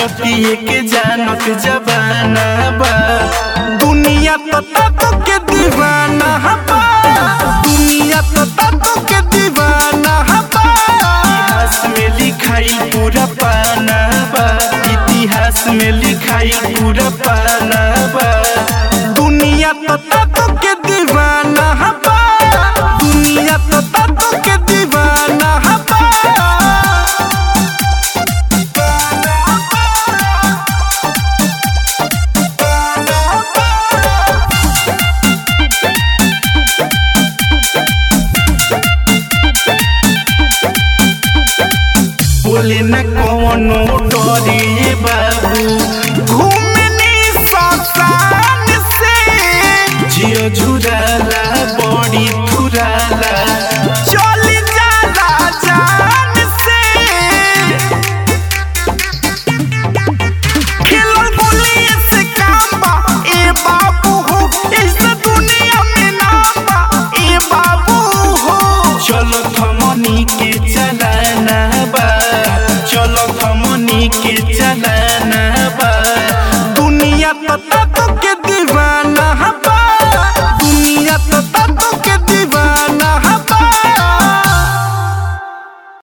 इज्जतिए के जानत जबाना बा दुनिया तो तातो के दीवाना बा दुनिया तो तातो के दीवाना बा इतिहास में लिखाई पूरा पाना बा इतिहास में लिखाई पूरा पाना बा दुनिया तो तातो के दीवाना बा दुनिया तो तातो के दीवाना बा बोले न कोनो डरे बाबू घूम